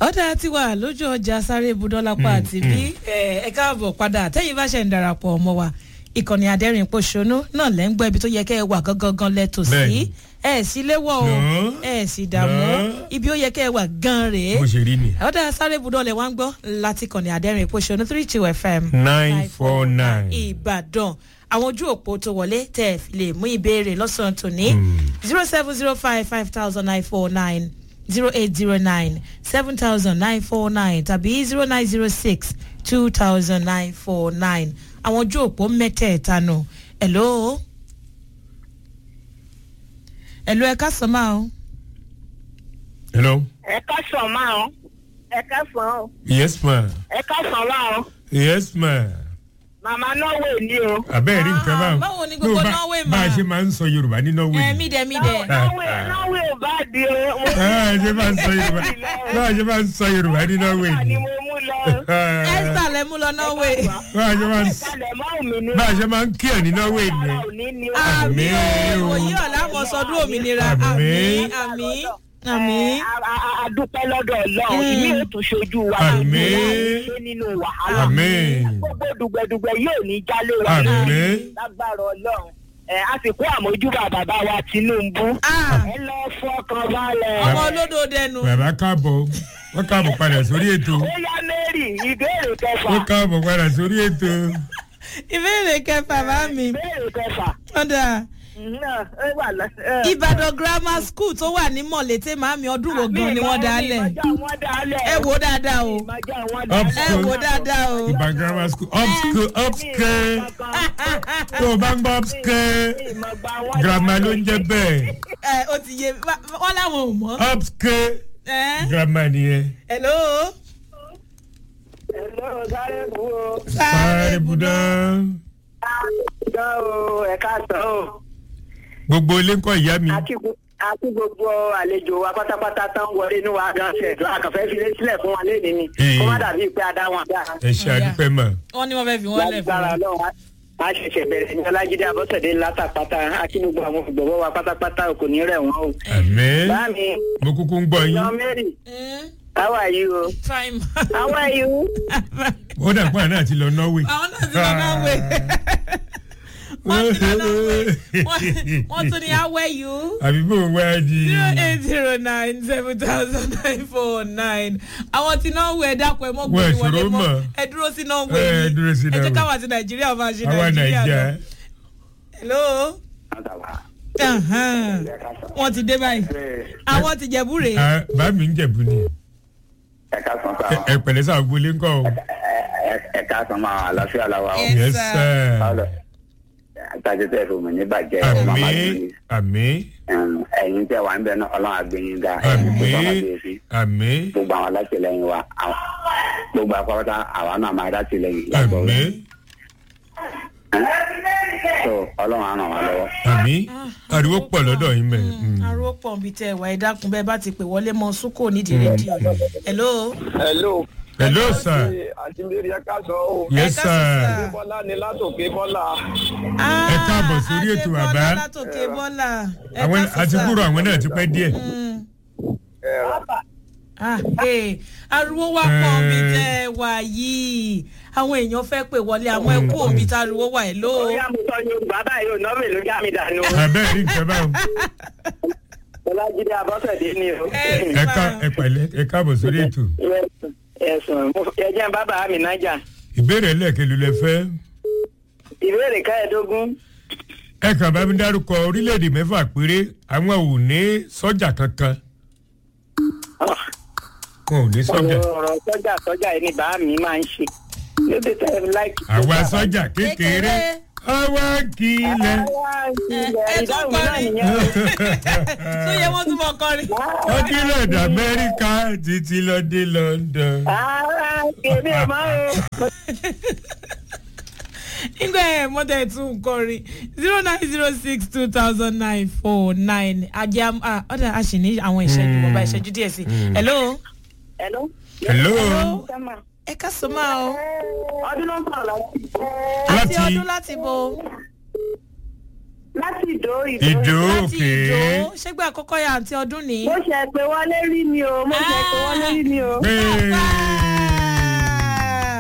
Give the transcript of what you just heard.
ọ̀dà ti wà lójú ọjà sáré ibùdókòlápá àti bí ẹ káàbọ̀ padà tẹ́yìn bá ṣe ń darapọ̀ ọmọ wa ìkànnì adẹ́rìn pòṣónú náà lẹ́ ń gbọ́ ibi tó yẹ kẹ́ ẹ wà gangan lẹ́tọ̀ sí Bẹ́ẹ̀ni. ẹ sì léwọ́ o No. ẹ sì dààmú No. ibi ó yẹ kẹ́ ẹ wà gan rèé bó ṣe rí ni. ọ̀dà sáré ibùdókòlẹ̀ wá ń gbọ́ láti kànnì adẹ́rìn pòṣónú three two fm nine four nine. ìbàdàn àwọn ojú òpó tó wọlé tẹ ẹ fi lè mú ìbéèrè lọ́sàn-án tòní zero seven zero five five thousand nine four nine zero eight zero nine seven thousand nine four nine tàbí zero nine zero six two thousand nine four nine àwọn ojú òpó mẹ́tẹ̀ẹ̀ta nù hello hello ẹ ká sọ máa o hello. ẹ ká sàn máa ọ ẹ ká sàn ọ yes ma. ẹ ká sàn máa ọ yes ma. màmá norway ni o. abẹ́ẹ̀ rí nǹkan Ah, báwọn. báwo ni gbogbo No, bá- Norway bá a ma? ṣe máa ń sọ yorùbá ní norway. ẹ mídẹ mídẹ norway norway ò bá di o. bá a ṣe máa ń sọ yorùbá bá a ṣe máa ń sọ yorùbá ní norway. ni mo mú lọ. esther lẹ mú lọ norway bá a ṣe máa ń kalẹ̀ mọ́ òmìnira. bá a ṣe máa ń kí ẹ̀ ní norway ni. ara ò ní ni o. àmì Àmín o. òyìn ọ̀la mọ̀ sọdún òmìnira Àmín. àmì àmì àmì. Ẹ, a- a- a- a dúpẹ́ lọ́dọ̀ ọlọ́run Mm. ìmí ò tún ṣojú wa. Àmín. ṣé nínú wàhálà. Àmín. gbogbo dùgbẹ̀dùgbẹ̀ yóò ní jálé wa. Àmín. lágbára ọlọ́run ẹ a sì kó àmójúbà bàbá wa tinubu. Ah, ẹ lọ fọkàn balẹ̀. ọmọ olódò dẹnu. bàbá káàbọ̀ wọ́n káàbọ̀ padà sórí ètò. ó yá mary ìbéèrè kẹfà. wọ́n káàbọ̀ padà sórí ètò. ìbéèrè kẹfà bá mi. ìbéèrè kẹfà. ọ̀dà náà ẹ wà lọ. ẹ. ìbàdàn grammar school tó wà ní mọ̀lété màámi ọdún wo gan ni wọ́n dálẹ̀. ìmọ̀já wọn dálẹ̀. ẹ wò dáadáa o ìmọ̀já wọn Up dálẹ̀. ẹ wò dáadáa o. ìbá grammar school upscale upscale tó o bá ń gbọ́ upscale grammar ló ń jẹ́ bẹ́ẹ̀ ẹ o ti yé wá- wọ́n láwọn ò mọ̀. upscale ẹ grammar nìyẹn. hello. Hello, sáré kú o. sáré budá Ṣé o ẹ̀ka sàn o? gbogbo ilé ń kọ́ ìyá mi. Àti gbo- àti gbogbo àlejò wa pátápátá tán wọlé inú wa gan ṣe tó àkànfẹ́ fi lé sílẹ̀ fún wa léde ni. Ee. Kó má dàbí pé a dá wọn dá. ẹ ṣe àdúpẹ́ mọ̀. wọ́n ní wọ́n fẹ́ fi wọ́n lẹ̀ fún Lágbára wa. Ọlọ́run a- a ṣẹ̀ṣẹ̀ bẹ̀rẹ̀ ní Ọlájídé Abọ́sẹ̀dé látàpátá. Àti gbogbo àwọn ògbọ̀wọ́ wa pátápátá kò ní rẹ̀ wọ́n o. àmín Báàmì, mo kúkú ń gbọ́ yín. Yan Mary, Mm, how are you? fine. How are you? ó dà pé àná àti lọ norway. àwọn náà ti lọ náà wẹ̀. wọ́n ti lọ náà wẹ̀. Wọ́n- wọ́n tún ní awẹ́ yìí. àbí bò ń wá di. zero eight zero nine seven thousand nine four nine àwọn tí náà wẹ̀ dákun ẹ̀ mọ́ gbé Wọ́n wọlé ìṣòro mọ́ mọ̀. ẹ dúró sí náà Ẹ wẹ̀ yìí dúró sí ẹ jẹ́ Norway. káwọn àti nàìjíríà máa ṣe àwa nàìjíríà nàìjà. lọ. hello Ahan. wọ́n ti dé báyìí àwọn ti jẹ̀bú rèé Ah, bá mi ń jẹ̀bú ni. ẹ̀ka san Ẹ- sa ẹ pẹ̀lẹ́ sáà gbolé ń kọ́ o. ẹ̀ka san máa àlàáfíà la wa o. Yes, yes sir. sir. Ọlọ àtàjẹ tẹ fún mi ní bàjẹ́ màmá àmín mi àmín ẹ̀yin tẹ wà ń bẹ náà ọlọ́run àgbẹ̀yìn ga ẹ̀yin tó sọ́nà àmín bíi sí àmín gbogbo àwọn alátìlẹyìn wa àwọn- gbogbo akọ́kọ́tà àwa náà máa dátìlẹyìn lágbọ́ àmín so ọlọ́run á ràn wá lọ́wọ́. àmín ariwo pọ̀ lọ́dọ̀ yín mẹ́. aró pọ̀ nbí tẹ́ ẹ̀ wá ẹ dákun bẹ́ẹ̀ bá ti pè wọlé mọ́ sùkò nídìí rédíò hello hello. hello sir àti mary ẹka sọ o. yes Ẹ ká sọ, sir. sir. bọ́lá ni látòkè bọ́lá. Ah, Ẹ káàbọ̀ sórí ètò Adébọ́lá bàbá. látòkè bọ́lá ẹ àwọn ká sọ, àti sir. kúrò àwọn náà ti pẹ́ díẹ̀. Mm. ẹ rà. Ah, eh, ariwo wá pọ̀ Eh. mi tẹ́ ẹ wà yìí àwọn èèyàn fẹ́ pè wọlé àwọn ẹkú òbí tá ariwo wà ẹ̀ ló. Ó yá mo sọ Yorùbá báyìí ò nọ́ọ̀mì ló já mi dànù. abẹ́ẹ̀ rí nǹkan báwọn. Ọlájídé Abọ́sẹ̀dé ni o. ẹ ká ẹ pẹ̀lẹ́ ẹ káàbọ̀ sórí ètò. Ẹ̀sùn ẹ̀jẹ̀ bàbá mi nájà. ìbéèrè lẹ́ẹ̀kẹ́lu lẹ fẹ́. Ìbéèrè káyọ̀dógún. ẹ kàn bá mi dárúkọ orílẹ̀-èdè mẹ́fà péré àwọn ò ní sọ́jà kankan. wọn ò ní sọ́jà. Ọ̀rọ̀ sọ́jà sọ́jà yìí ni bàá mi máa ń ṣe. Lóde tẹ́ ẹ láìkí. àwa sọ́jà kékeré àwa kìlẹ̀. ẹ tún Ìdáhùn náà kọrin. nìyẹn. tó yẹ wọ́n tún mọ̀ kọrin. ó kílẹ̀ dé amẹ́ríkà títí lọ dé london. Ara kèmí ẹ̀ máa ń. nígbà ẹ̀ mọ́tẹ́ tún kọrin zero nine zero six two thousand nine four nine ajá ọ̀dà a sì ní àwọn ìṣẹ́jú mọ̀ọ́bá ìṣẹ́jú díẹ̀ sí. hello. Hello. hello Sẹ́mà. ẹ ká sọ máa o. Ọdún ló ń sọ̀rọ̀ láti. àti Láti- ọdún láti bo. láti ìdó ìdó. ìdó láti òkè ìjó ṣégbà àkọ́kọ́ ya àǹtí ọdún ní. mo ṣe pé wọlé rí ni o mo ṣe pé wọlé rí ni o. pé